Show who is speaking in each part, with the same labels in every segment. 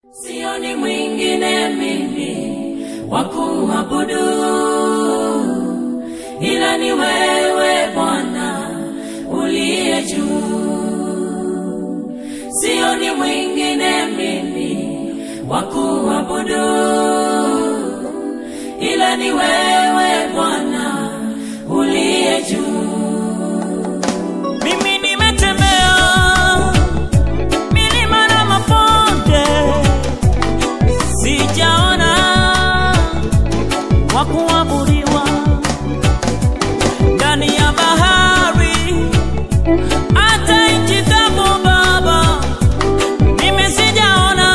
Speaker 1: Sioni mwingine mimi wa kuabudu ila ni wewe Bwana uliye juu. Sioni mwingine mimi wa kuabudu ila ni wewe Bwana uliye juu.
Speaker 2: Mimi nimetembea milima na mabonde, sijaona wa kuabudiwa ndani ya bahari, hata nchi kavu. Baba, mimi sijaona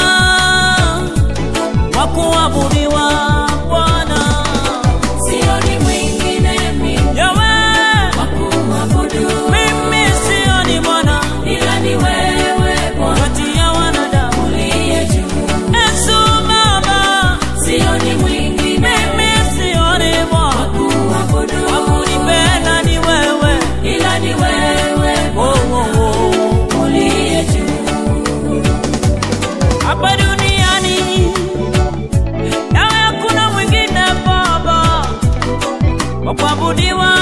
Speaker 2: wa kuabudiwa Bwana.
Speaker 1: Sioni mwingine mimi
Speaker 2: Yawe,
Speaker 1: wa kuabudu
Speaker 2: mimi sioni Bwana
Speaker 1: ila ni wewe Bwana
Speaker 2: kati ya wanadamu.
Speaker 1: uliye juu.
Speaker 2: Yesu Baba,
Speaker 1: Sioni mwingine
Speaker 2: mimi sioni Bwana,
Speaker 1: kuabudu
Speaker 2: wakunipenda ni wewe.
Speaker 1: ila ni wewe
Speaker 2: Oh, oh, oh.
Speaker 1: uliye juu.
Speaker 2: Hapa duniani nawe hakuna mwingine Baba wa kuabudiwa